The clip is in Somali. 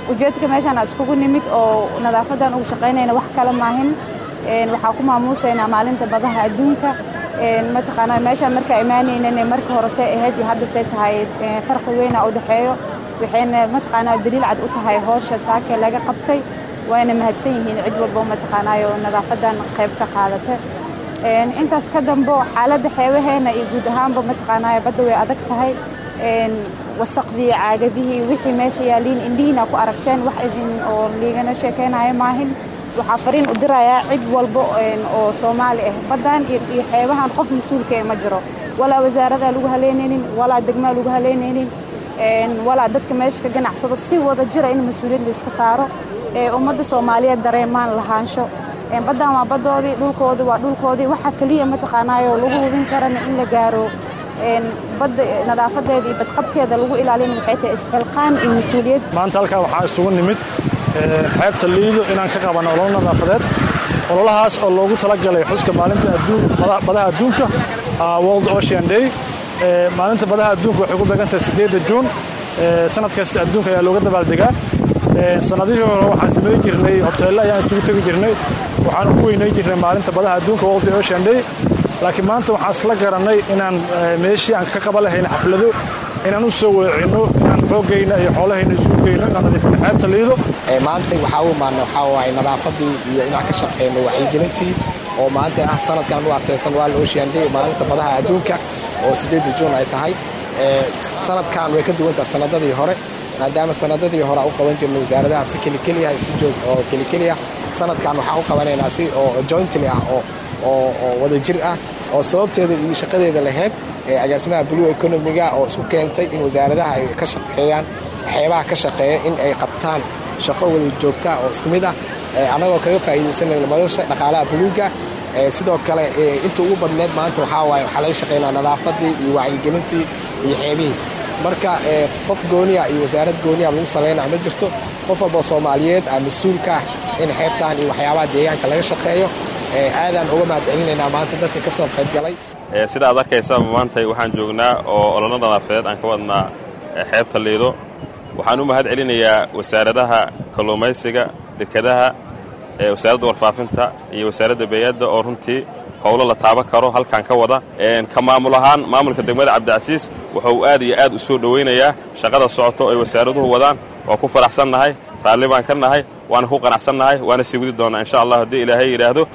ujeedka meeshaan iskugu nimid oo nadaafadan ugu shaqaynayna wax kale maahin waxaa ku maamuusaynaa maalinta badaha adduunka mataqaanaa meeshaan markaa imaanaynan marka hore see ahayd iyo hadda see tahay farqi weyna u dhexeeyo waxayna mataqaanaa daliil cad u tahay howsha saakee laga qabtay wayna mahadsan yihiin cid walbo mataqaanaayo nadaafadan qayb ka qaadata intaas ka dambo xaaladda xeebaheena iyo guud ahaanba mataqaanaayo badda way adag tahay wasaqdii caagadihii wixii meesha yaaliin indhihiina ku aragteen wax idin oo liigana sheekaynayo maahin waxaa fariin u dirayaa cid walba oo soomaali ah baddan iyo xeebahan qof mas-uulka ma jiro walaa wasaaradaa lagu haleynaynin walaa degmaa lagu haleynaynin walaa dadka meesha ka ganacsado si wada jira in mas-uuliyad layska saaro ummadda soomaaliyeed dareemaan lahaansho baddan waa baddoodii dhulkoodii waa dhulkoodii waxaa keliya mataqaanaayo lagu hubin karana in la gaaro badda nadaafadeeda iyo badqabkeeda lagu ilaalin waxay tahay isxilqaan iyo mas-uuliyad maanta halkaa waxaa isugu nimid xeebta liido inaan ka qabanno ololo nadaafadeed ololahaas oo loogu talagalay xuska maalinta badaha adduunka world ocean day maalinta badaha adduunka waxay ku beegantahay sideedda juun sanad kasta adduunka ayaa looga dabaaldegaa sanadihii hore waxaan samayn jirnay hoteelle ayaan isugu tegi jirnay waxaanu ku weynay jirnay maalinta badaha adduunka world ocean day laakiin maanta waxaan isla garannay inaan meeshii aan ka qaban lahayna xaflado inaan u soo weecinno inaan xoogayna iyo xoolahayna isugu geyno inaan nadiifino xeebta liido maanta waxaa u imaana waxaa waaye nadaafadii iyo inaan ka shaqeyno wacyigelintii oo maanta ah sanadkan u adkaysan waa la ocean day maalinta badaha adduunka oo sideedda juun ay tahay sanadkan way ka duwantaha sanadadii hore maadaama sanadadii hore u qaban jirnay wasaaradaha si kelikeliya si joog oo kelikeliya sanadkan waxaan u qabanaynaa si oo jointly ah oo oo wada jir ah oo sababteeda iyo shaqadeeda lahayd agaasimaha blue economiga oo isku keentay in wasaaradaha ay ka shaqeeyaan waxyaabaha ka shaqeeya in ay qabtaan shaqo wada joogtaa oo isku mid ah annagoo kaga faa'iidaysanayna madasha dhaqaalaha buluuga sidoo kale inta ugu badneed maanta waxaa waaye waxaa laga shaqeynaa nadaafadii iyo wacyigelintii iyo xeebihii marka qof gooniya iyo wasaarad gooniya lagu salaynaa ma jirto qof walboo soomaaliyeed ah mas-uulka ah in xeebtaan iyo waxyaabaha deegaanka laga shaqeeyo aadaan uga mahad celinaynaa maanta dadka ka soo qayb galay sida aad arkaysaa maanta waxaan joognaa oo ololo nadaafadeed aan ka wadnaa xeebta liido waxaan u mahad celinayaa wasaaradaha kalluumaysiga dekadaha wasaaradda warfaafinta iyo wasaaradda beeyadda oo runtii howlo la taaban karo halkan ka wada ka maamul ahaan maamulka degmada cabdicasiis wuxuu aad iyo aad u soo dhowaynayaa shaqada socoto ay wasaaraduhu wadaan waa ku faraxsannahay raalli baan ka nahay waana ku qanacsannahay waana sii wadi doonnaa insha allah haddii ilaahay yidhaahdo